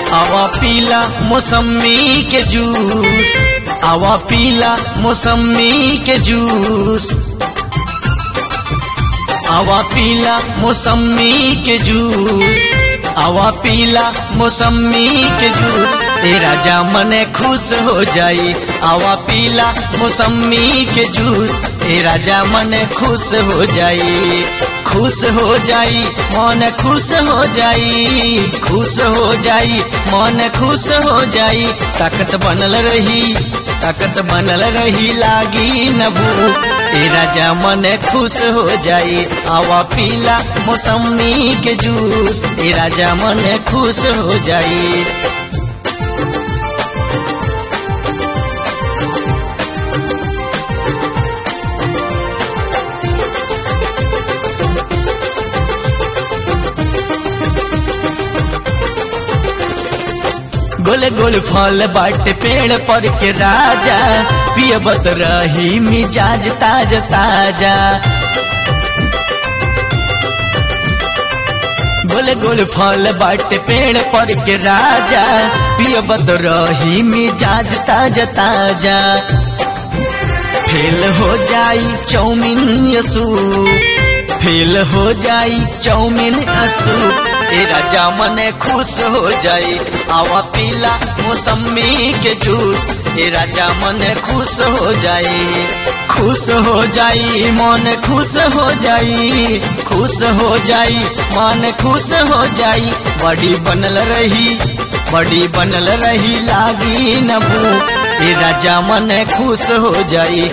आवा पीला मौसमी के जूस आवा पीला मौसमी के जूस आवा पीला मौसमी के जूस आवा पीला मौसमी के जूस तेरा जामन खुश हो जाई आवा पीला मौसमी के जूस तेरा जामन खुश हो जाई खुश हो जाई मन खुश हो जाई खुश हो जाई मन खुश हो जाई ताकत बनल रही ताकत बनल रही लागी न भूख तेरा जामन खुश हो जाई आवा पीला मौसमी के जूस तेरा जामन खुश हो जाई गोल गोल फल बाटे पेड़ पर के राजा पियबत रही मिजाज ताज ताजा गोल गोल फल बाटे पेड़ पर के राजा पियबत रही मिजाज ताज ताजा फेल हो जाई चौमिन यसू फेल हो जाई चौमिन असू तेरा जामन खुश हो जाई आवा पीला मौसमी के जूस तेरा जामन खुश हो जाई खुश हो जाई मन खुश हो जाई खुश हो जाई मन खुश हो जाई बड़ी बनल रही बड़ी बनल रही लागी न भूख तेरा जामन खुश हो जाई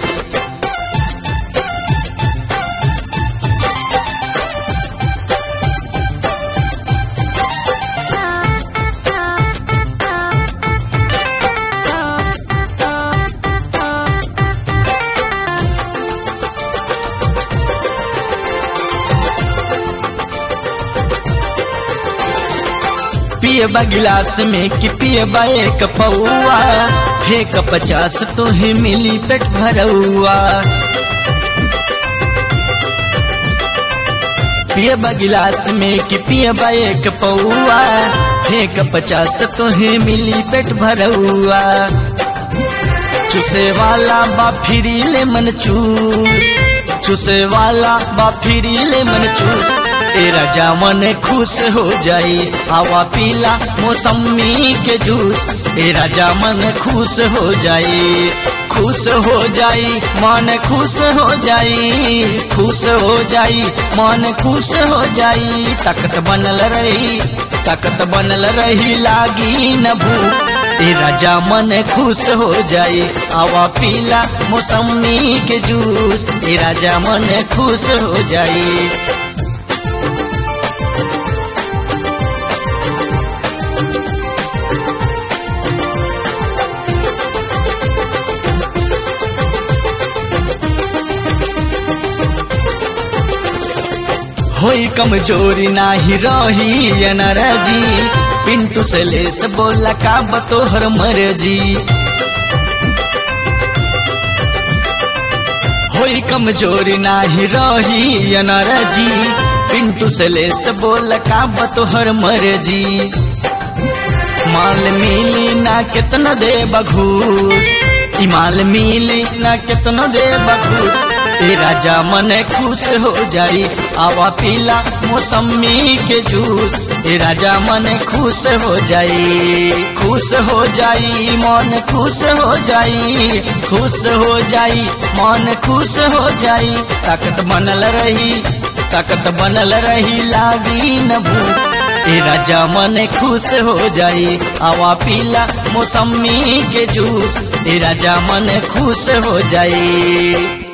पियबा गिलास में कि पियबा एक पौआ फेंक पचास तुहे मिली पेट भरौआ पियबा गिलास में कि पियबा एक पौआ फेंक पचास तुहे मिली पेट भरौआ चुसे वाला बा फिरी ले मन चूस चुसे वाला बा फिरी ले मन चूस तेरा जामन खुश हो जाई आवा पीला मौसमी के जूस तेरा जामन खुश हो जाई खुश हो जाई मन खुश हो जाई खुश हो जाई मन खुश हो जाई ताकत बनल रही ताकत बनल रही लागी न भूख तेरा जामन खुश हो जाई आवा पीला मौसमी के जूस तेरा जामन खुश हो जाई होई कमजोरी नाही रही अनरजी पिंटू से लेस बोला का बतोहर मरजी होई कमजोरी नाही रही अनरजी पिंटू से लेस बोला का बतोहर मरजी माल मिली ना कितना दे बघूस ई माल मिली ना कितना दे बघूस तेरा जामन खुश हो जाई आवा पीला मौसमी के जूस तेरा जामन खुश हो जाई खुश हो जाई मन खुश हो जाई खुश हो जाई मन खुश हो जाई ताकत बनल रही ताकत बनल रही लागी न भूख तेरा जामन खुश हो जाई आवा पीला मौसमी के जूस तेरा जामन खुश हो जाई